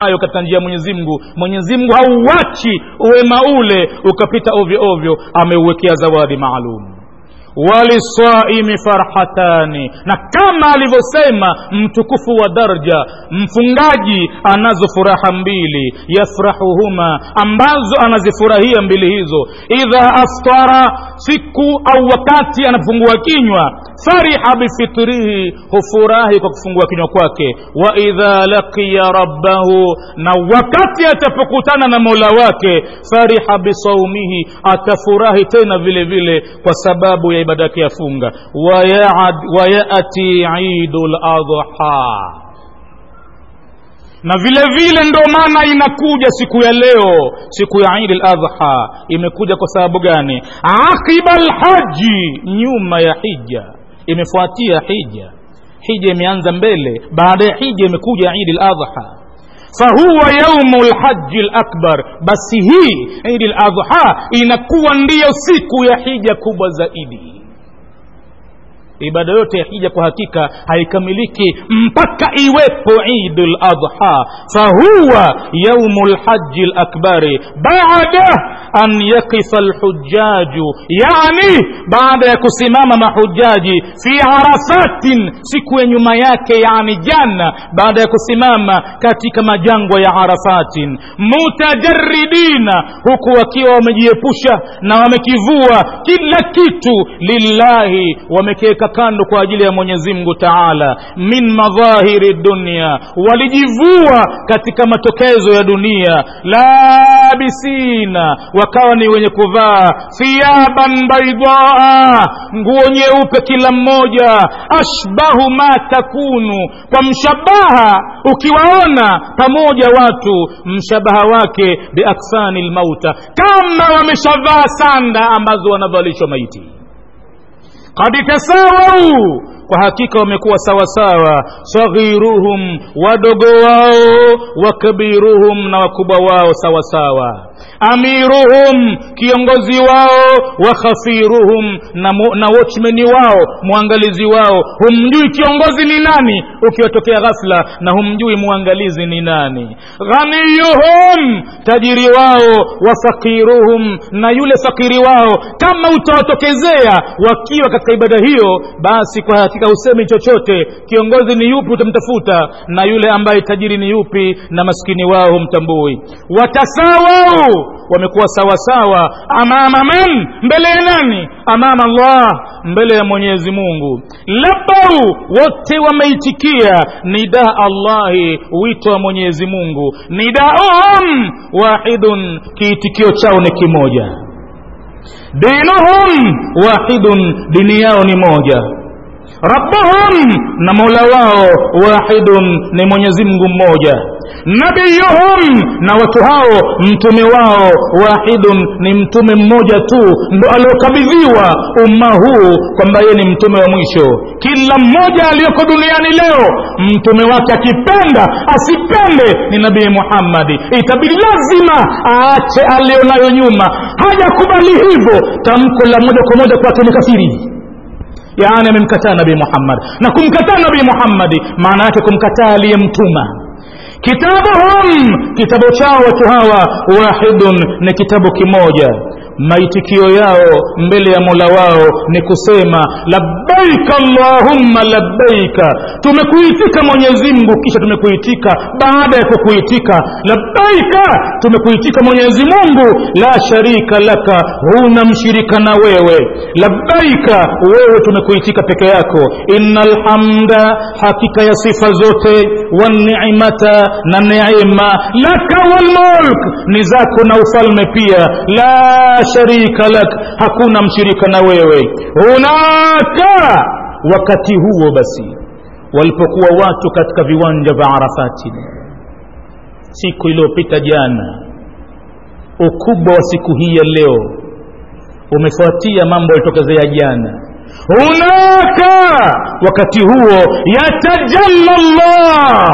hayo katika njia ya mwenyezi mungu mwenyezi mungu hauwachi uwema ule ukapita ovyo ovyo ameuwekea zawadi maalum walisaimi farhatani na kama alivyosema mtukufu wa darja mfungaji anazo furaha mbili yafrahuhuma ambazo anazifurahia mbili hizo idha aftara siku au wakati anafungua kinywa fariha bifitrihi hufurahi kwa kufungua kinywa kwake wa idha laqiya rabbahu na wakati atapokutana na mola wake fariha bisaumihi atafurahi tena vile vile kwa sababu ya ibada yake ya funga wayati idu ladha na vile vile ndo maana inakuja siku ya leo siku ya idi ladha imekuja kwa sababu gani aqiba lhaji nyuma ya hija imefuatia hija hija imeanza mbele baada ya hija imekuja idi ladha fahuwa yaumu lhaji lakbar basi hii idi ladha inakuwa ndiyo siku ya hija kubwa zaidi ibada yote ya hija kwa hakika haikamiliki mpaka iwepo idu ladha fahuwa yaumu lhaji lakbari baada an yakifa lhujaju yani baada ya kusimama mahujaji fi arafatin siku ya nyuma yake yani jana baada ya kusimama katika majangwa ya arafatin mutajaridina huku wakiwa wamejiepusha na wamekivua kila kitu lillahi wamekiweka kando kwa ajili ya mwenyezi mungu taala min madhahiri dunia walijivua katika matokezo ya dunia labisina wakawa ni wenye kuvaa thiaban baidaa nguo nyeupe kila mmoja ashbahu ma takunu kwa mshabaha ukiwaona pamoja watu mshabaha wake biaksani lmauta kama wameshavaa sanda ambazo wanavalishwa maiti kad tasawau kwa hakika wamekuwa sawasawa saghiruhum wadogo wao wa kabiruhum na wakubwa wao sawasawa amiruhum kiongozi wao wa khafiruhum na, mu, na watchmeni wao mwangalizi wao humjui kiongozi ni nani ukiwatokea ghafla na humjui mwangalizi ni nani ghaniyuhum tajiri wao wa fakiruhum na yule fakiri wao kama utawatokezea wakiwa katika ibada hiyo basi kwa hakika husemi chochote kiongozi ni yupi utamtafuta na yule ambaye tajiri ni yupi na maskini wao humtambui watasawau wamekuwa sawasawa amama man mbele ya nani amama allah mbele ya mwenyezi mungu labau wote wameitikia nidaa allahi wito wa mwenyezi mungu nidaum wahidun kiitikio chao ni kimoja dinuhum wahidun dini yao ni moja rabbuhum na mola wao wahidun ni mwenyezi mungu mmoja nabiyuhum na watu hao mtume wao wahidun ni mtume mmoja tu ndo aliokabidhiwa umma huu kwamba yeye ni mtume wa mwisho kila mmoja aliyoko duniani leo mtume wake akipenda asipende ni nabii muhammadi itabidi lazima aache aliyonayo nyuma hajakubali hivyo tamko la moja kwa moja kwake ni kafiri yaani amemkataa nabii muhammad na kumkataa nabii muhammadi maana yake kumkataa aliyemtuma kitabuhum kitabu chao watu hawa wahidun ni kitabu kimoja maitikio yao mbele ya mola wao ni kusema labbaika allahumma labbaika tumekuitika mwenyezi mungu kisha tumekuitika baada ya kukuitika labbaika tumekuitika mwenyezi mungu la sharika laka huna mshirika na wewe labbaika wewe tumekuitika peke yako inna lhamda hakika ya sifa zote wanimata na neema laka walmulk ni zako na ufalme pia la sharika lak hakuna mshirika na wewe hunaka wakati huo basi walipokuwa watu katika viwanja vya arafati siku iliyopita jana ukubwa wa siku hii ya leo umefuatia mambo yalitokezea jana hunaka wakati huo yatajalla llah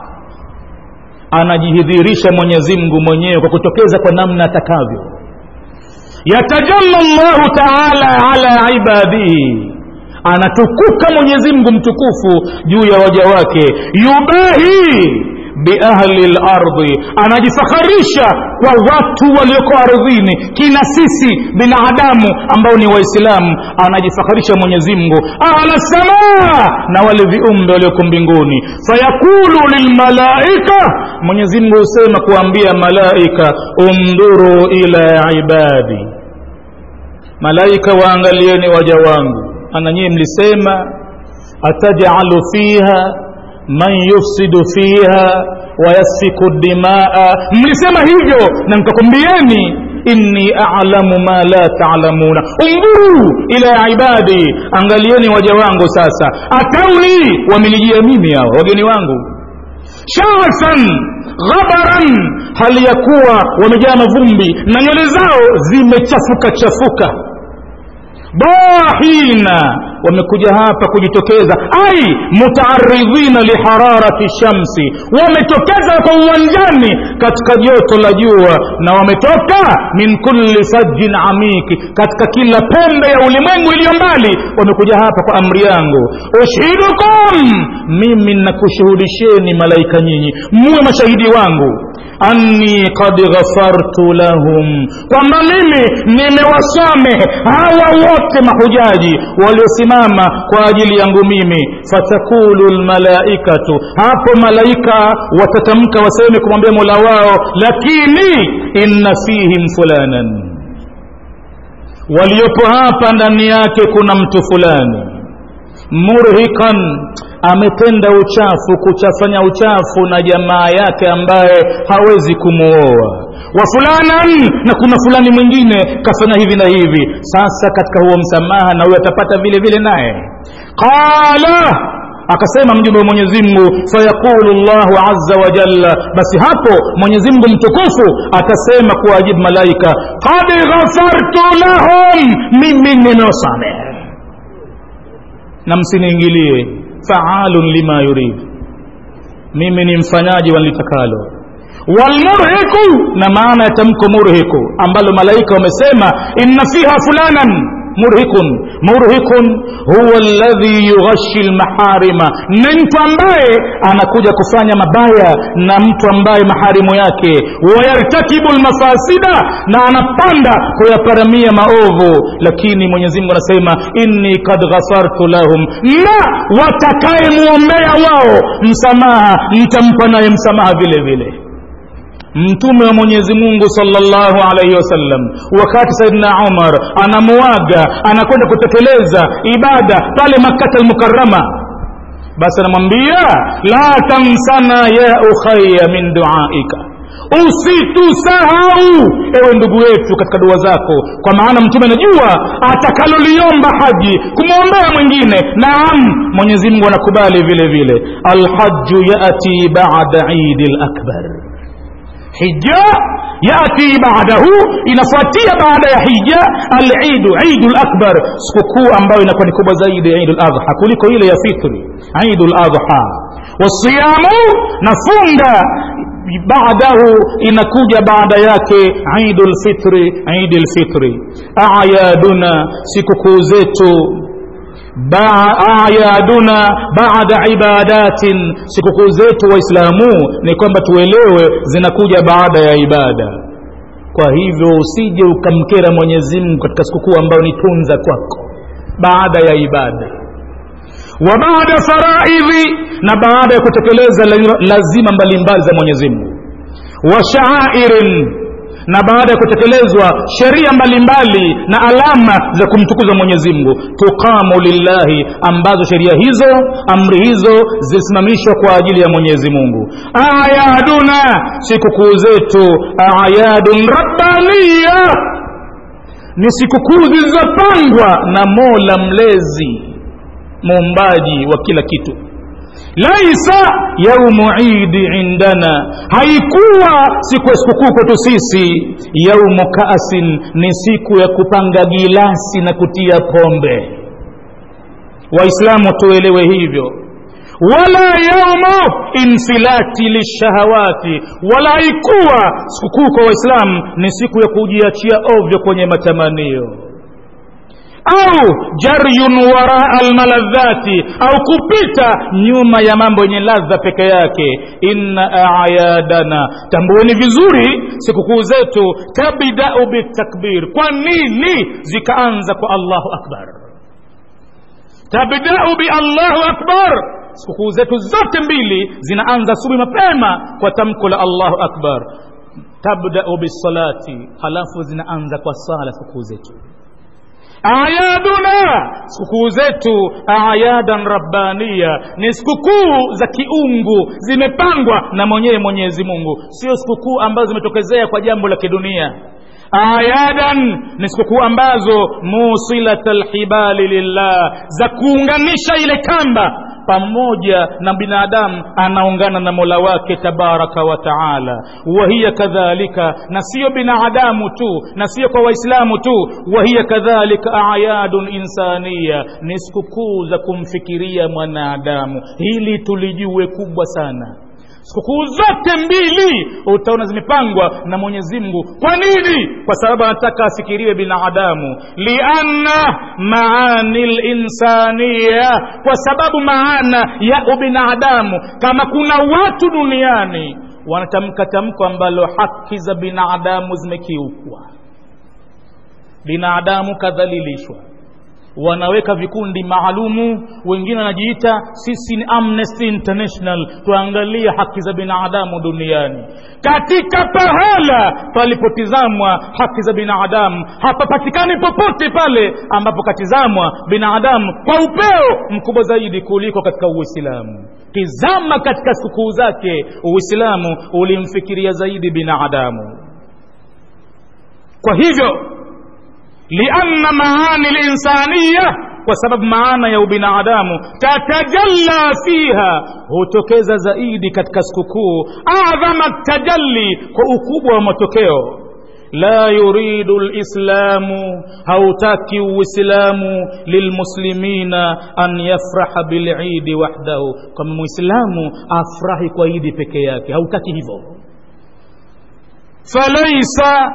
anajihidhirisha mwenyezi mungu mwenyewe kwa kutokeza kwa namna atakavyo yatajalla llahu taala ala ibadihi anatukuka mwenyezi mungu mtukufu juu ya waja wake yubahi biahli lardhi anajifakharisha kwa watu walioko ardhini kina sisi binadamu ambao ni waislamu anajifakharisha mwenyezi mungu ala samaa na wale viumbe walioko mbinguni fayaqulu lilmalaika mwenyezi mungu husema kuambia malaika undhuru ila ibadi malaika waangalieni waja wangu ana nyie mlisema atajalu fiha man yufsidu fiha wayasfiku dimaa mlisema hivyo na nikakwambieni inni alamu ma la talamuna undhuru ila ibadi angalieni waja wangu sasa atauni wamenijia mimi hawa wageni wangu shasan ghabaran hali ya kuwa wamejaa mavumbi na nywele zao zimechafuka chafuka bahina wamekuja hapa kujitokeza ai mutaaridhina lihararati shamsi wametokeza kwa uwanjani katika joto la jua na wametoka min kulli fajin amiki katika kila pembe ya ulimwengu iliyo mbali wamekuja hapa kwa amri yangu ushidukum mimi nakushuhudisheni malaika nyinyi muwe mashahidi wangu anni qad ghafartu lahum kwamba mimi nimewasamehe hawa wote mahujaji waliosimama kwa ajili yangu mimi fatakulu lmalaikatu hapo malaika watatamka waseme kumwambia mola wao lakini inna fihim fulanan waliopo hapa ndani yake kuna mtu fulani murhikan ametenda uchafu kuchafanya uchafu na jamaa yake ambaye hawezi kumwoa wa fulanan na kuna fulani mwingine kafanya hivi na hivi sasa katika huo msamaha na huyo atapata vile vile naye qala akasema mjumbe wa mwenyezi mungu fayaqulu llahu aza wa jalla basi hapo mwenyezi mungu mtukufu atasema kuwajibu malaika qad ghafartu lahum mimi nimewasamehe na msiniingilie faalun lima yurid mimi ni mfanyaji walitakalo walmurhiku na maana ya tamko murhiku ambalo malaika wamesema inna fiha fulanan murhikun murhikun huwa alladhi yughashi lmaharima ni mtu ambaye anakuja kufanya mabaya na mtu ambaye maharimu yake wayartakibu lmafasida na anapanda kuyaparamia maovu lakini mwenyezi mungu anasema inni kad ghafartu lahum na watakayemwombea wao msamaha nitampa naye msamaha vile vile mtume wa mwenyezi mungu salllahu alaihi wasallam wakati saidina umar anamuaga anakwenda kutekeleza ibada pale makata almukarama basi anamwambia la tamsana ya ukhaya min duaika usitusahau ewe ndugu yetu katika dua zako kwa maana mtume anajua atakaloliomba haji kumwombea mwingine naam mwenyezi mungu anakubali vile vile alhaju yati bada idi lakbar hija yati badahu inafuatia baada ya hija alidu idu lakbar sikukuu ambayo inakuwa ni kubwa zaidi ya idu ladha kuliko ile ya fitri idu ladha wasiyamu na funga baadahu inakuja baada yake idu lfitri idi lfitri ayaduna sikukuu zetu ayaduna baada ibadatin sikukuu zetu waislamu ni kwamba tuelewe zinakuja baada ya ibada kwa hivyo usije ukamkera mwenyezi mungu katika sikukuu ambayo ni tunza kwako baada ya ibada wa baada faraidhi na baada ya kutekeleza lazima mbalimbali za mwenyezi mungu wa shaairin na baada ya kutekelezwa sheria mbalimbali na alama za kumtukuza mwenyezi mungu tuqamu lillahi ambazo sheria hizo amri hizo zilisimamishwa kwa ajili ya mwenyezi mungu ayaduna sikukuu zetu ayadun rabbaniya ni sikukuu zilizopangwa na mola mlezi muumbaji wa kila kitu laisa yaumu idi indana haikuwa siku ya sikukuu kwetu sisi yaumu kaasin ni siku ya kupanga gilasi na kutia pombe waislamu tuelewe hivyo wala yaumu infilati lishahawati wala haikuwa sikukuu kwa waislamu ni siku ya kujiachia ovyo kwenye matamanio au jaryun waraa almaladhati au kupita nyuma ya mambo yenye ladha peke yake inna ayadana tambueni vizuri sikukuu zetu tabidau bitakbir kwa nini zikaanza kwa allahu akbar tabdau biallahu akbar sikukuu zetu zote mbili zinaanza asubuhi mapema kwa tamko la allahu akbar tabdau bisalati halafu zinaanza kwa sala sikukuu zetu ayaduna sikukuu zetu ayadan rabbania ni sikukuu za kiungu zimepangwa na mwenyewe mwenyezi mungu sio sikukuu ambazo zimetokezea kwa jambo la kidunia ayadan ni sikukuu ambazo musilat lhibali lillah za kuunganisha ile kamba pamoja na binadamu anaungana na mola wake tabaraka wa taala wahiya kadhalika na siyo binadamu tu na siyo kwa waislamu tu wahiya kadhalika ayadun insania ni sikukuu za kumfikiria mwanadamu hili tulijue kubwa sana sikukuu zote mbili utaona zimepangwa na mwenyezi mungu kwa nini kwa sababu anataka afikiriwe binadamu lianna maani linsania kwa sababu maana ya ubinadamu kama kuna watu duniani wanatamka tamko ambalo haki za binadamu zimekiukwa binadamu kadhalilishwa wanaweka vikundi maalumu wengine wanajiita sisi ni amnesty international tuangalie haki za binadamu duniani katika pahala palipotizamwa haki za binadamu hapapatikani popote pale ambapo katizamwa binadamu kwa upeo mkubwa zaidi kuliko katika uislamu tizama katika sikukuu zake uislamu ulimfikiria zaidi binadamu kwa hivyo lianna maani linsaniya kwa sababu maana ya ubinadamu tatajalla fiha hutokeza zaidi katika sikukuu adhama tajalli kwa ukubwa wa matokeo la yuridu lislamu hautaki uislamu lilmuslimina an yafraha bilidi wahdahu kama mwislamu afurahi kwa idi peke yake hautaki hivyo falaisa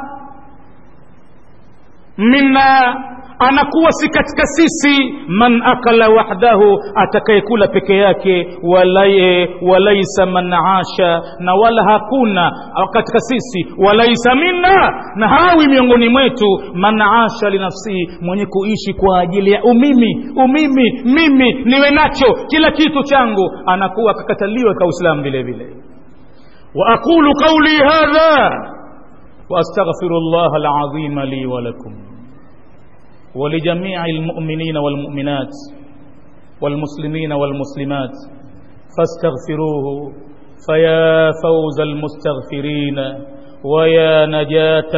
minna anakuwa si katika sisi man akala wahdahu atakayekula peke yake walaye walaisa man asha na wala hakuna katika sisi walaisa minna na hawi miongoni mwetu man asha linafsihi mwenye kuishi kwa ajili ya umimi umimi mimi niwe nacho kila kitu changu anakuwa akakataliwa ka uislamu vile vile واقول قولي هذا واستغفر الله العظيم لي ولكم ولجميع المؤمنين والمؤمنات والمسلمين والمسلمات فاستغفروه فيا فوز المستغفرين ويا نجاة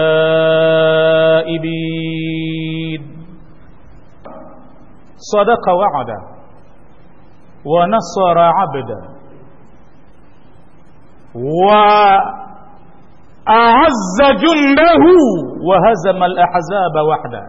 التائبين صدق وعدا ونصر عبدا وأعز جنده وهزم الأحزاب وحده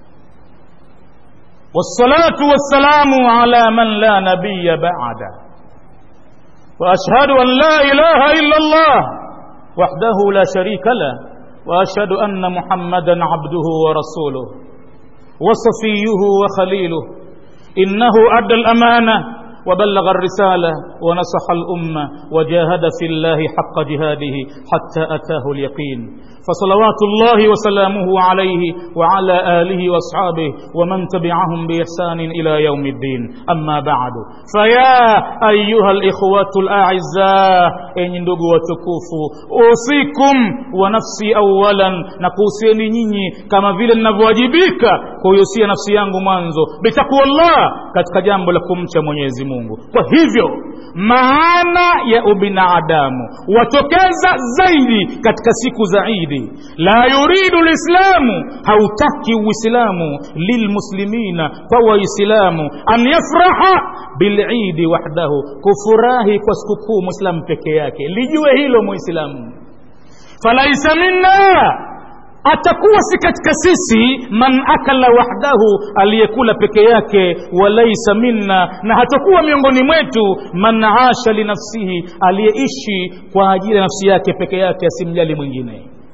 والصلاة والسلام على من لا نبي بعده وأشهد أن لا إله إلا الله وحده لا شريك له وأشهد أن محمدا عبده ورسوله وصفيه وخليله إنه أدى الأمانة وبلغ الرسالة ونصح الأمة وجاهد في الله حق جهاده حتى أتاه اليقين فصلوات الله وسلامه عليه وعلى آله وأصحابه ومن تبعهم بإحسان إلى يوم الدين أما بعد فيا أيها الإخوة الأعزاء إن ندقوا وتكوفوا أوصيكم ونفسي أولا نكوسيني نيني كما vile ninavyowajibika kuihusia nafsi yangu mwanzo bitakuwa Allah katika jambo la kumcha Mwenyezi Mungu. Kwa hivyo maana ya ubinadamu watokeza zaidi katika siku za Idi. La yuridu lislamu, hautaki Uislamu lilmuslimina, kwa Waislamu an yafraha bilidi wahdahu, kufurahi kwa sikukuu Muislamu peke yake. Lijue hilo Muislamu, falaisa minna atakuwa si katika sisi man akala wahdahu aliyekula peke yake walaisa minna na hatakuwa miongoni mwetu man asha linafsihi aliyeishi kwa ajili ya nafsi yake peke yake asimjali mwingine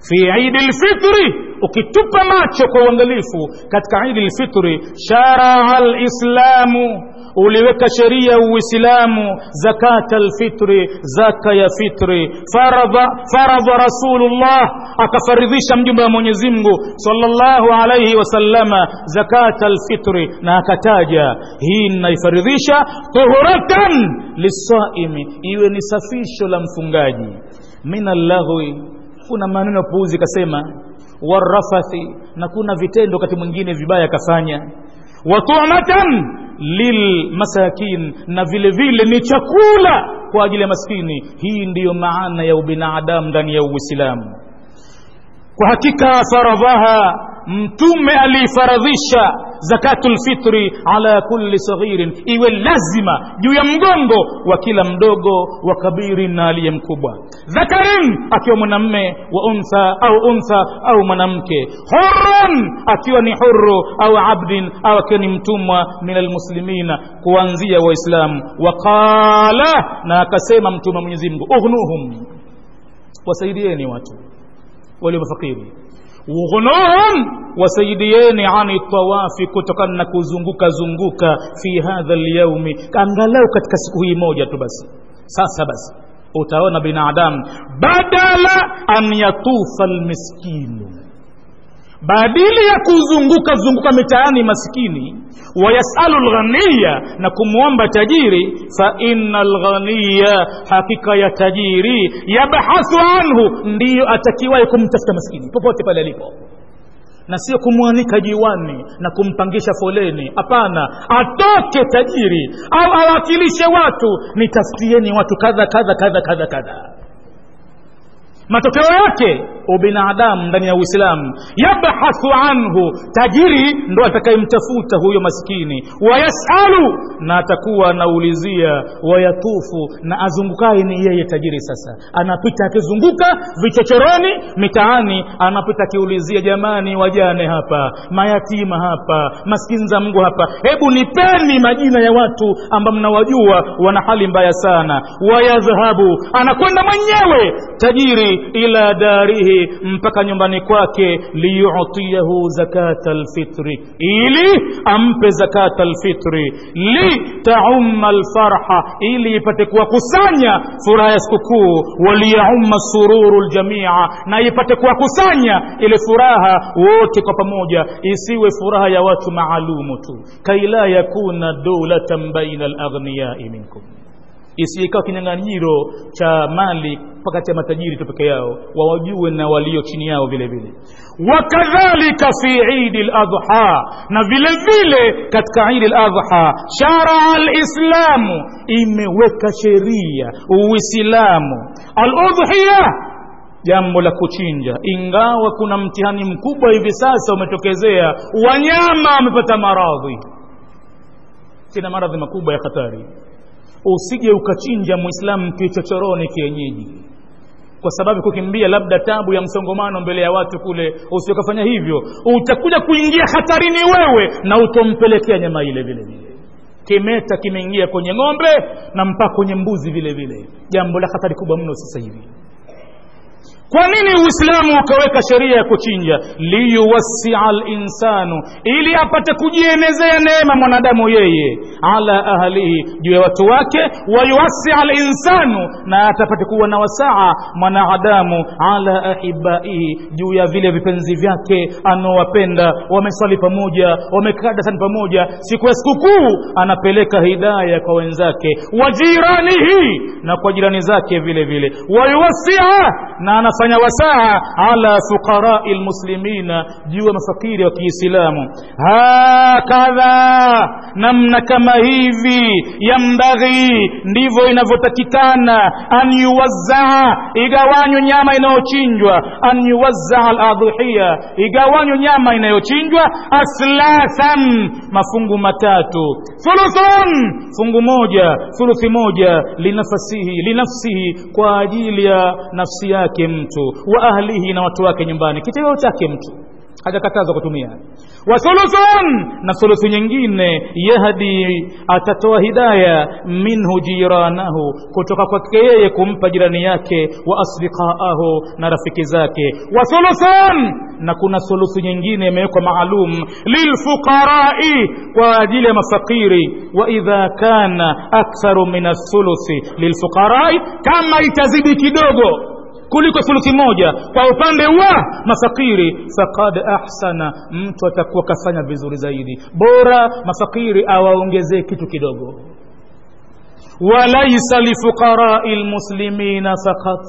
fi idi lfitri ukitupa macho kwa uangalifu katika idi lfitri sharaa lislamu uliweka sheria uislamu zakata lfitri zaka ya fitri faradha faradha rasulullah akafaridhisha mjumbe wa mwenyezi mungu salllahu alaihi wasallama zakata lfitri na akataja hii naifaridhisha tuhuratan lisaimi iwe ni safisho la mfungaji min allaghwi kuna maneno puuzi kasema warafathi na kuna vitendo wakati mwingine vibaya akafanya watumatan lilmasakin na vile vile ni chakula kwa ajili ya maskini hii ndiyo maana ya ubinadamu ndani ya uislamu kwa hakika faradhaha mtume aliifaradhisha zakatu lfitri ala kulli saghirin iwe lazima juu ya mgongo wa kila mdogo wa kabirin na aliye mkubwa dhakarin akiwa mwanamme wa untha au untha au mwanamke hurun akiwa ni huru au abdin au akiwa ni mtumwa min almuslimina kuanzia waislamu waqala na akasema mtume wa mwenyezi mungu ughnuhum wasaidieni watu walio mafakiri ughnuhum wasaidieni ani tawafi kutokana na kuzunguka zunguka fi hadha lyaumi angalau katika siku hii moja tu basi sasa basi utaona binadamu badala an yatufa lmiskinu badili ya kuzunguka zunguka mitaani maskini wayasalu lghaniya na kumwomba tajiri fa inna lghaniya hakika ya tajiri yabhathu anhu ndiyo atakiwahi kumtafuta maskini popote pale alipo na sio kumwanika jiwani na kumpangisha foleni hapana atoke tajiri au awakilishe watu nitafutieni watu kadha kadha kadha kadha kadha matokeo yake ubinadamu ndani ya uislamu yabhathu anhu tajiri ndo atakayemtafuta huyo maskini wayasalu na atakuwa anaulizia wayatufu na azungukaye ni yeye tajiri sasa anapita akizunguka vichochoroni mitaani anapita akiulizia jamani wajane hapa mayatima hapa maskini za mungu hapa hebu nipeni majina ya watu ambao mnawajua wana hali mbaya sana wayadhhabu anakwenda mwenyewe tajiri ila darihi mpaka nyumbani kwake liyutiyahu zakata lfitri ili ampe zakata lfitri litaumma lfarha ili ipate kuwakusanya furaha ya sikukuu waliyaumma sururu ljamia na ipate kuwakusanya ile furaha wote kwa pamoja isiwe furaha ya watu maalumu tu kaila yakuna dulatan baina laghniyai minkum isiikawa kinyang'anyiro cha mali kati ya matajiri tu peke yao wawajue na walio chini yao vile vile wakadhalika fi idi ladha na vile vile katika idi ladha sharaa lislamu imeweka sheria uislamu aludhiya jambo la kuchinja ingawa kuna mtihani mkubwa hivi sasa umetokezea wanyama wamepata maradhi kina maradhi makubwa ya hatari usije ukachinja mwislamu kichochoroni kienyeji kwa sababu kukimbia labda tabu ya msongomano mbele ya watu kule usiokafanya hivyo utakuja kuingia hatarini wewe na utompelekea nyama ile vile vile kimeta kimeingia kwenye ng'ombe na mpaka kwenye mbuzi vile vile jambo la hatari kubwa mno sasa hivi kwa nini uislamu ukaweka sheria ya kuchinja liyuwassia linsanu ili apate kujienezea neema mwanadamu yeye ala ahlihi juu ya watu wake wayuwassia linsanu na atapate kuwa na wasaa mwanadamu ala ahibaihi juu ya vile vipenzi vyake anaowapenda wameswali pamoja wamekaa darasani pamoja siku ya sikukuu anapeleka hidaya kwa wenzake wajiranihi na kwa jirani zake vile vile wayuwassia na anafanya wasaa ala fuqarai lmuslimina juu ya mafakiri wa kiislamu hakadha namna kama hivi yambaghi ndivyo inavyotakikana an yuwazzaa igawanywe nyama inayochinjwa an yuwazzaa aladhihiya igawanywe nyama inayochinjwa aslathan mafungu matatu thuluthun fungu moja thuluthi moja linafasihi linafsihi kwa ajili ya nafsi yake mtu wa ahlihi na watu wake nyumbani kitoweo chake mtu hajakatazwa kutumia wa thuluthun na thuluthu nyingine yahdi atatoa hidaya minhu jiranahu kutoka kwake yeye kumpa jirani yake wa asdiqaahu na rafiki zake wa thuluthun na kuna thuluthu nyingine imewekwa maalum lilfuqarai kwa ajili ya mafakiri wa idha kana aktharu min athuluthi lilfuqarai kama itazidi kidogo kuliko thuluthi moja kwa upande wa mafakiri faqad ahsana mtu atakuwa kafanya vizuri zaidi bora mafakiri awaongezee kitu kidogo walaisa lifuqarai lmuslimina fakat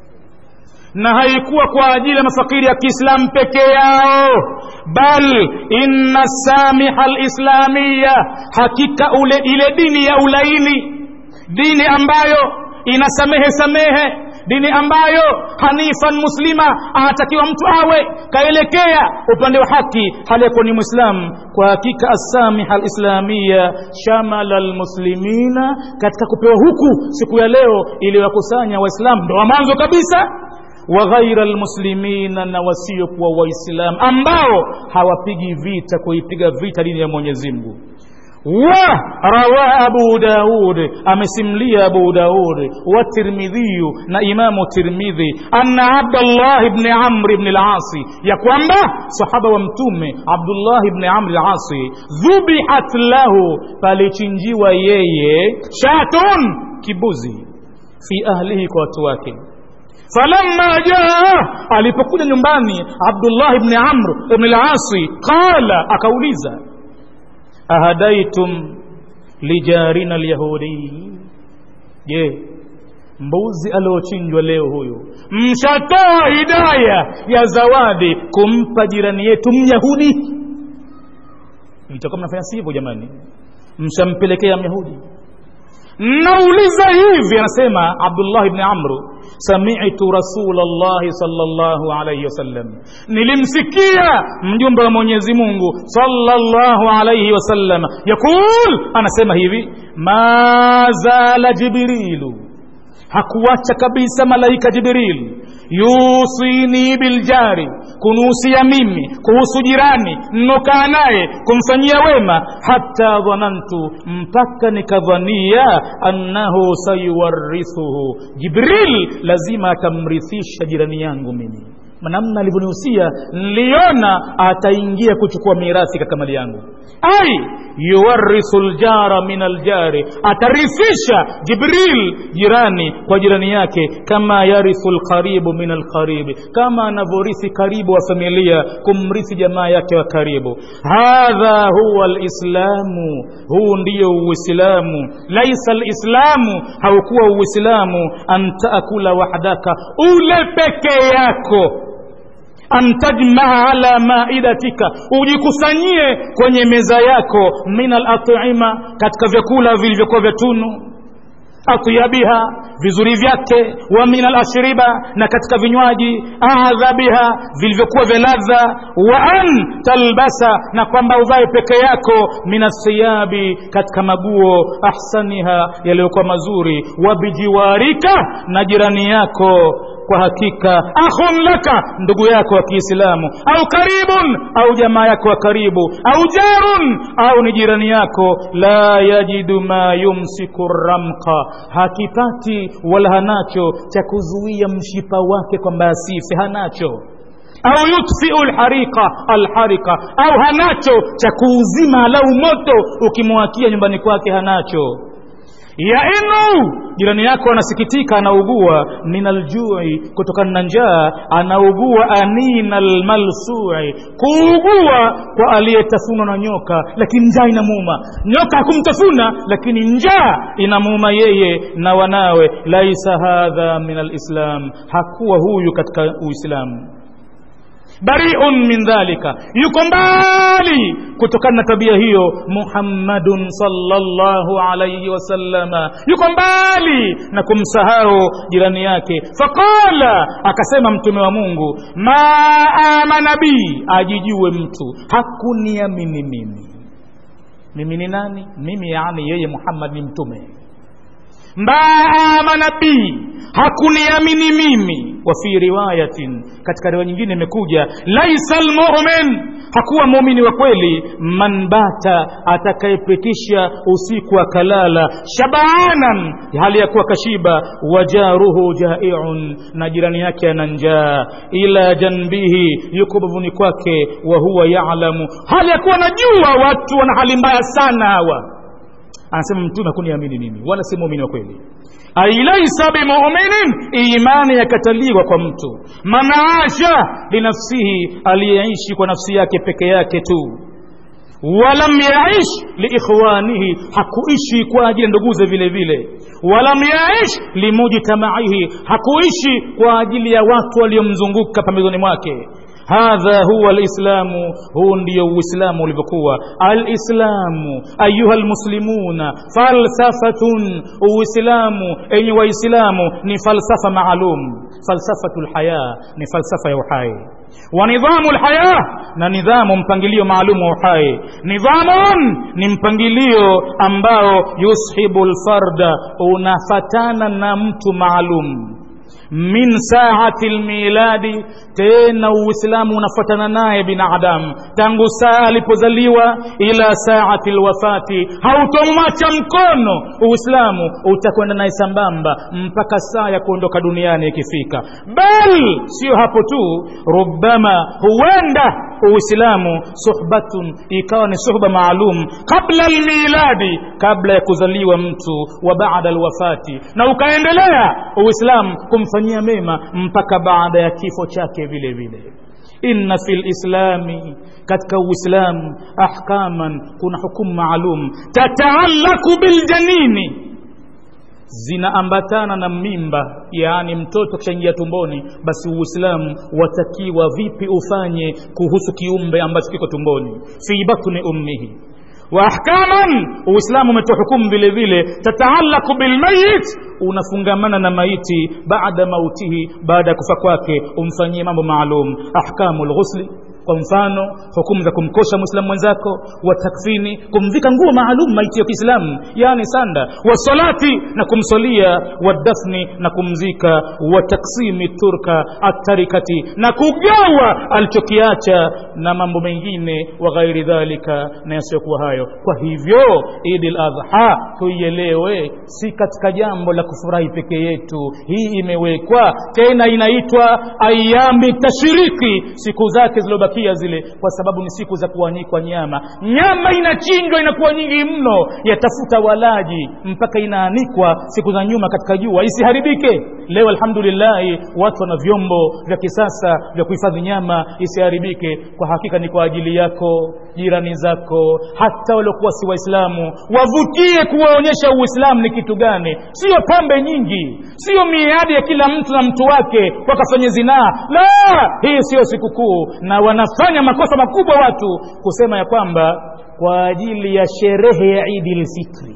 na haikuwa kwa ajili ya mafakiri ya kiislamu peke yao bal inna samiha lislamiya hakika ule ile dini ya ulaini dini ambayo inasamehe samehe dini ambayo hanifan muslima anatakiwa mtu awe kaelekea upande wa haki hali yakuwa ni mwislamu kwa hakika assamiha alislamia shamala almuslimina katika kupewa huku siku ya leo iliyowakusanya waislamu ndo wa mwanzo kabisa wa ghaira almuslimina na wasiokuwa waislamu ambao hawapigi vita kuipiga vita dini ya mwenyezi mungu wa rawa abu daud amesimlia abu daud watirmidhiyu na imamu tirmidhi anna abdallah bni amri bni lasi ya kwamba sahaba wa mtume abdullah bni amri lasi dhubihat lahu palichinjiwa yeye shatun kibuzi fi ahlihi kwa watu wake falamma jaa alipokuja nyumbani abdullah bni amr bni lasi qala akauliza ahadaitum lijarina lyahudi je mbuzi aliochinjwa leo huyu mshatoa hidaya ya zawadi kumpa jirani yetu myahudi itakuwa mnafanya sivyo jamani mshampelekea myahudi nauliza hivi anasema abdullah bni amru samitu rasulllahi salllahu alaihi wasallam nilimsikia mjumbe wa mwenyezi mungu salllahu alaihi wasallam yaqul anasema hivi ma zala jibrilu hakuacha kabisa malaika jibril yusini biljari kunuhusia mimi kuhusu jirani nnokaa naye kumfanyia wema hata dhanantu mpaka nikadhania annahu sayuwarithuhu jibril lazima atamrithisha jirani yangu mimi namna alivyonihusia niliona ataingia kuchukua mirathi katika mali yangu ai yuwarithu ljara min aljari atarithisha jibril jirani kwa jirani yake kama yarithu lqaribu min alqaribi kama anavyorithi karibu wa familia kumrithi jamaa yake wa karibu hadha huwa lislamu huu ndiyo uislamu laisa lislamu haukuwa uislamu an taakula wahdaka ule peke yako an tajmaa ala maidatika ujikusanyie kwenye meza yako min alatima katika vyakula vilivyokuwa vya tunu atyabiha vizuri vyake wa min alashriba na katika vinywaji adhabiha vilivyokuwa vya ladha wa an talbasa na kwamba uvae peke yako min athiyabi katika maguo ahsaniha yaliyokuwa mazuri wa bijiwarika na jirani yako kwa hakika akhun laka ndugu yako wa kiislamu au karibun au jamaa yako wa karibu au jarun au ni jirani yako la yajidu ma yumsiku ramqa hakipati wala hanacho cha kuzuia mshipa wake kwamba asife hanacho au yutfiu lharika alharika au hanacho cha kuuzima lau moto ukimwakia nyumbani kwake hanacho yainu jirani yako anasikitika anaugua min aljui kutokana na njaa anaugua anina almalsui kuugua kwa aliyetafunwa na nyoka lakini njaa inamuuma nyoka hakumtafuna lakini njaa inamuuma yeye na wanawe laisa hadha min alislam hakuwa huyu katika uislamu bariun min dhalika yuko mbali kutokana na tabia hiyo muhammadun salllahu alaihi wasallama yuko mbali na kumsahau jirani yake faqala akasema mtume wa mungu ma amana bi ajijue mtu hakuniamini mimi mimi ni nani mimi yani yeye muhammad ni mtume ma amana bi hakuniamini mimi wa fi riwayatin katika riwaya nyingine imekuja laisa lmumin hakuwa muumini wa kweli man bata atakayepitisha usiku akalala shabaanan hali ya kuwa kashiba wajaruhu jaiun na jirani yake ana njaa ila janbihi yuko bavuni kwake wa huwa yalamu hali ya kuwa najua watu wana hali mbaya sana hawa anasema mtume hakuniamini mimi wala si muumini wa kweli ailaisa bimuminin imani yakataliwa kwa mtu man asha linafsihi aliyeishi kwa nafsi yake peke yake tu walam yaish liikhwanihi hakuishi kwa ajili ya nduguze vile vile walam yaish limujtamaihi hakuishi kwa ajili ya watu waliomzunguka pambezoni mwake hadha huwa lislamu huu ndio uislamu ulivyokuwa alislamu ayuha lmuslimuna falsafatun uislamu enye waislamu ni falsafa maalum falsafatu lhaya ni falsafa ya uhai wa nidhamu lhaya na nidhamu mpangilio maalum wa uhai nidhamun ni mpangilio ambao yushibu lfarda unafatana na mtu maalum min saati lmiladi tena uislamu unafuatana naye binadamu tangu saa alipozaliwa ila saati lwafati hautomwacha mkono uislamu utakwenda naye sambamba mpaka saa ya kuondoka duniani ikifika bal sio hapo tu rubama huenda uislamu suhbatun ikawa ni suhba maalum qabla lmiladi kabla ya kuzaliwa mtu wa baada lwafati na ukaendelea uislamu kumfanyia mema mpaka baada ya kifo chake vile vile inna fi lislami katika uislamu ahkaman kuna hukumu maalum tataalaku biljanini zinaambatana na mimba yaani mtoto kishaingia tumboni basi uislamu watakiwa vipi ufanye kuhusu kiumbe ambacho kiko tumboni fi batni ummihi wa ahkaman uislamu umetoa hukumu vile vile tataalaku bilmayit unafungamana na maiti baada mautihi baada ya kufa kwake umfanyie mambo maalum ahkamu lghusli kwa mfano hukumu za kumkosha mwislamu mwenzako wa takfini kumvika nguo maalum maiti ya kiislamu yaani sanda wasalati na kumswalia wadafni na kumzika wa taksimi turka atarikati na kugawa alichokiacha na mambo mengine wa ghairi dhalika na yasiyokuwa hayo kwa hivyo idi ladha tuielewe si katika jambo la kufurahi peke yetu hii imewekwa tena inaitwa ayami tashiriki siku zake ziliobakia kubakia zile kwa sababu ni siku za kuanikwa nyama nyama inachinjwa inakuwa nyingi mno yatafuta walaji mpaka inaanikwa siku za nyuma katika jua isiharibike leo alhamdulillahi watu wana vyombo vya kisasa vya kuhifadhi nyama isiharibike kwa hakika ni kwa ajili yako jirani zako hata waliokuwa si waislamu wavutie kuwaonyesha uislamu ni kitu gani sio pombe nyingi sio miadi ya kila mtu na mtu wake wakafanya zinaa la hii siyo sikukuu na wanafanya makosa makubwa watu kusema ya kwamba kwa ajili ya sherehe ya idi lfitri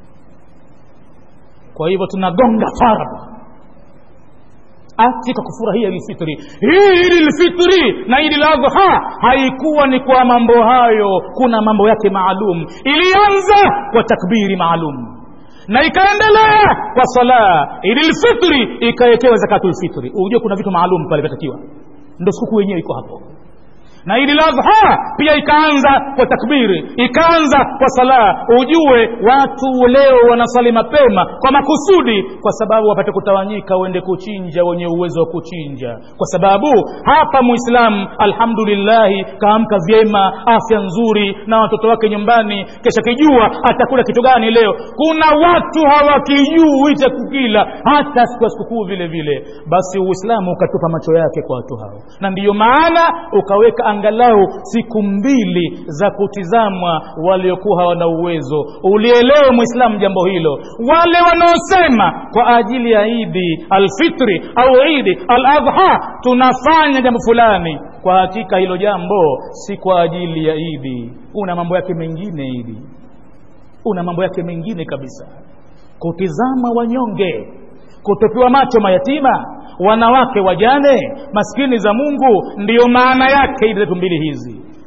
kwa hivyo tunagonga faradhi katika kufurahia ilfitri hii idi lfitri na idi ladha haikuwa ni kwa mambo hayo kuna mambo yake maalum ilianza kwa takbiri maalum na ikaendelea kwa sala idi lfitri ikawekewa zakatu lfitri ujue kuna vitu maalum pale vyatakiwa ndo sikukuu yenyewe iko hapo na idi ladha pia ikaanza kwa takbiri ikaanza kwa sala ujue watu leo wanasali mapema kwa makusudi kwa sababu wapate kutawanyika uende kuchinja wenye uwezo wa kuchinja kwa sababu hapa muislamu alhamdulillahi kaamka vyema afya nzuri na watoto wake nyumbani kesha kijua atakula kitu gani leo kuna watu hawakijui cha kukila hata siku ya sikukuu vile vile basi uislamu ukatupa macho yake kwa watu hao na ndiyo maana ukaweka angalau siku mbili za kutizamwa waliokuwa hawana uwezo ulielewe mwislamu jambo hilo wale wanaosema kwa ajili ya idi alfitri au idi aladha tunafanya jambo fulani kwa hakika hilo jambo si kwa ajili ya idi una mambo yake mengine idi una mambo yake mengine kabisa kutizama wanyonge kutopiwa macho mayatima wanawake wajane maskini za mungu ndiyo maana yake idi zetu mbili hizi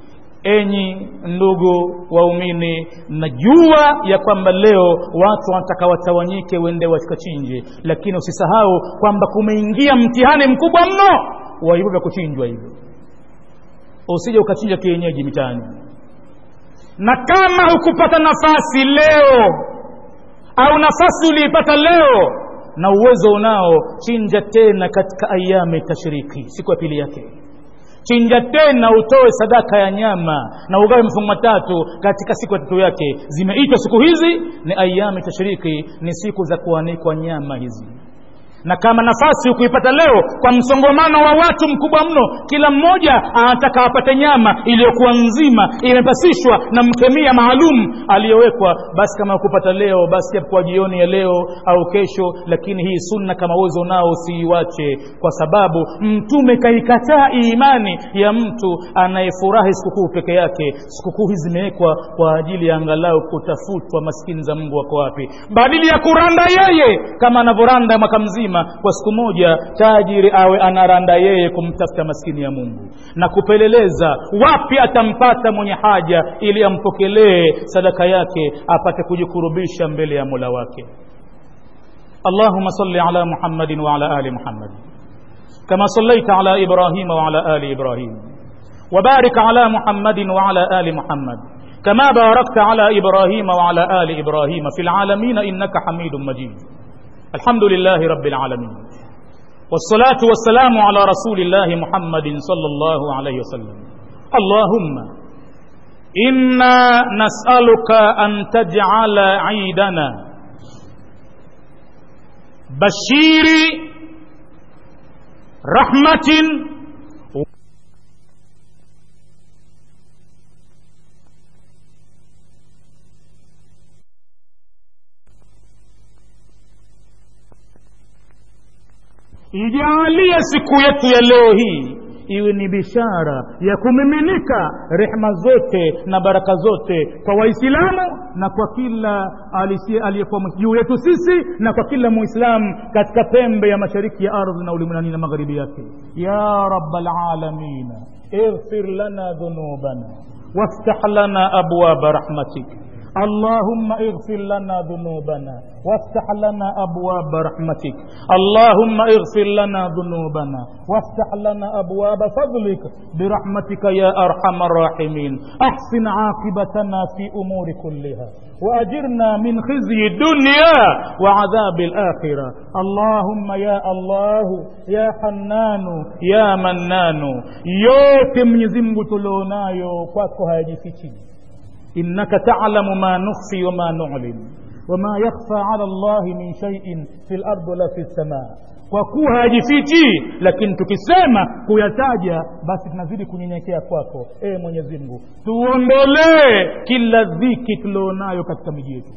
enyi ndugu waumini najua ya kwamba leo watu wanataka watawanyike wende wakachinje lakini usisahau kwamba kumeingia mtihani mkubwa mno wa hivyo vya kuchinjwa hivyo usije ukachinja kienyeji mitaani na kama hukupata nafasi leo au nafasi uliipata leo na uwezo unao chinja tena katika ayami tashriki siku ya pili yake chinja tena utoe sadaka ya nyama na ugawe mafungu matatu katika siku ya tatu yake zimeitwa siku hizi ni ayami tashriki ni siku za kuanikwa nyama hizi na kama nafasi ukuipata leo kwa msongomano wa watu mkubwa mno kila mmoja anataka apate nyama iliyokuwa nzima imepasishwa na mkemia maalum aliyowekwa basi kama ukupata leo basi kwa jioni ya leo au kesho lakini hii sunna kama uwezo unao usiiwache kwa sababu mtume kaikataa imani ya mtu anayefurahi sikukuu peke yake sikukuu hizi zimewekwa kwa ajili ya angalau kutafutwa maskini za mungu wako wapi badili ya kuranda yeye kama anavyoranda mwaka mzima mzima kwa siku moja tajiri awe anaranda yeye kumtafuta maskini ya mungu na kupeleleza wapi atampata mwenye haja ili ampokelee sadaka yake apate kujikurubisha mbele ya mola wake اللهم صل على محمد وعلى ال محمد كما صليت على ابراهيم وعلى ال ابراهيم وبارك على محمد وعلى ال محمد كما باركت على ابراهيم وعلى ال ابراهيم في العالمين انك حميد مجيد الحمد لله رب العالمين والصلاة والسلام على رسول الله محمد صلى الله عليه وسلم اللهم إنا نسألك أن تجعل عيدنا بشير رحمة ijaalie siku yetu ya leo hii iwe ni bishara ya kumiminika rehma zote na baraka zote kwa waislamu na kwa kila aliyekuwa juu yetu sisi na kwa kila muislamu katika pembe ya mashariki ya ardhi na ulimwenguni na magharibi yake ya raba lalamina اغفر لنا ذنوبنا وافتح لنا أبواب رحمتك اللهم اغفر لنا ذنوبنا وافتح لنا أبواب رحمتك اللهم اغفر لنا ذنوبنا وافتح لنا أبواب فضلك برحمتك يا أرحم الراحمين أحسن عاقبتنا في أمور كلها وأجرنا من خزي الدنيا وعذاب الآخرة اللهم يا الله يا حنان يا منان yote mwenyezi mungu tulionayo kwako hayajifichi innaka talamu ma nukhfi wama nulim wama yakhfa ala llahi min shaiin fi lardi wala fi lsamaa kwa kuwa hayajifichi lakini tukisema kuyataja basi tunazidi kunyenyekea kwako ee mwenyezi mungu tuondolee kila dhiki tulionayo katika miji yetu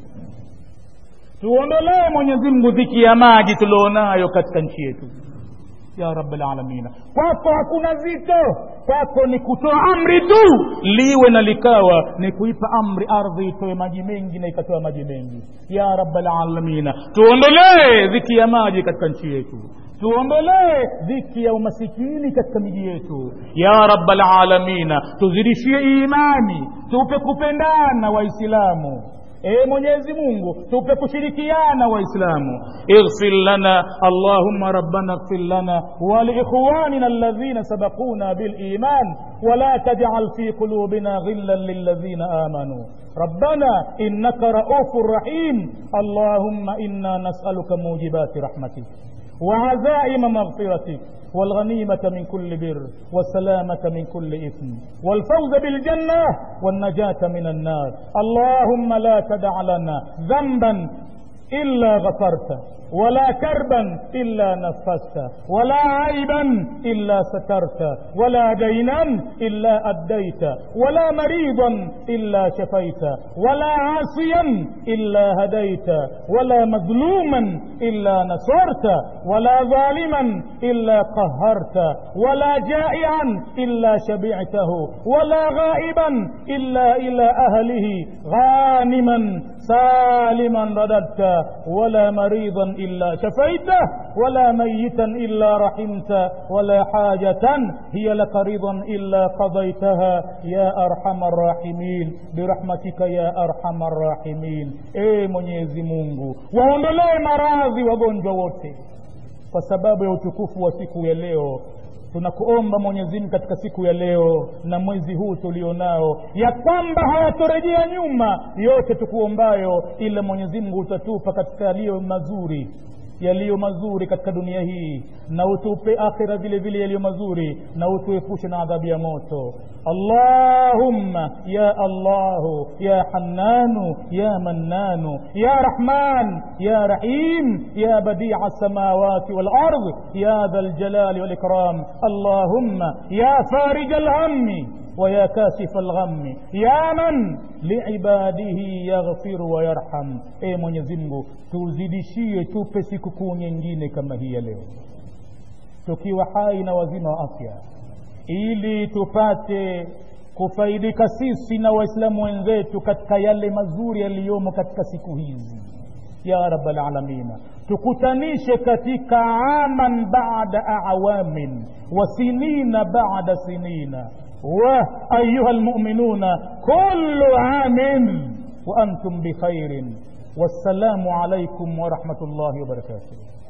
tuondolee mwenyezi mungu dhiki ya maji tulionayo katika nchi yetu ya rabbal alamina kwako hakuna zito kwako ni kutoa amri tu liwe na likawa ni kuipa amri ardhi itoe maji mengi na ikatoa maji mengi ya rabbal alamina tuondolee dhiki ya maji katika nchi yetu tuondolee dhiki ya umasikini katika miji yetu ya rabbal alamina tuzidishie imani tupe kupendana waislamu ee mwenyezi mungu tupe kushirikiana waislamu ighfir lana allahumma rabbana ighfir lana waliikhwanina alladhina sabaquna biliman ولا تجعل في قلوبنا غلا للذين آمنوا ربنا إنك رؤوف رحيم اللهم إنا نسألك موجبات رحمتك وعزائم مغفرتك والغنيمة من كل بر والسلامة من كل إثم والفوز بالجنة والنجاة من النار اللهم لا تدع لنا ذنبا إلا غفرته ولا كربا إلا نفست ولا عيبا إلا سترت ولا دينا إلا أديت ولا مريضا إلا شفيت ولا عاصيا إلا هديت ولا مظلوما إلا نصرت ولا ظالما إلا قهرت ولا جائعا إلا شبعته ولا غائبا إلا إلى أهله غانما سالما رددت ولا مريضا إلا شفيته ولا ميتا إلا رحمته ولا حاجة هي لك رضا إلا قضيتها يا أرحم الراحمين برحمتك يا أرحم الراحمين إيه mwenyezi mungu waondolee maradhi wagonjwa wote kwa sababu ya utukufu wa siku ya leo tunakuomba mwenyezimgu katika siku ya leo na mwezi huu tulionao ya kwamba hayatorejea nyuma yote tukuombayo ila mwenyezimngu utatupa katika yaliyo mazuri yaliyo mazuri katika dunia hii na utupe akhira vile vile yaliyo mazuri na utuepushe na adhabu ya moto allahumma ya allahu ya hannanu ya mannanu ya rahman ya rahim ya badia السماوات والأرض يا ذا الجلال والإكرام اللهم يا فارج الهم ويا كاشف الغم يا من لعباده يغفر ويرحم e mwenyezi mungu tuzidishie tupe sikukuu nyingine kama hii ya leo tukiwa hai na wazima wa afya ili tupate kufaidika sisi na waislamu wenzetu katika yale mazuri yaliyomo katika siku hizi ya rabbal alamina tukutanishe katika aman bada awamin wa sinina bada sinina wa ayuha lmuminuna kullu amin wa antum bikhairin wassalamu alaikum warahmatullahi wabarakatuh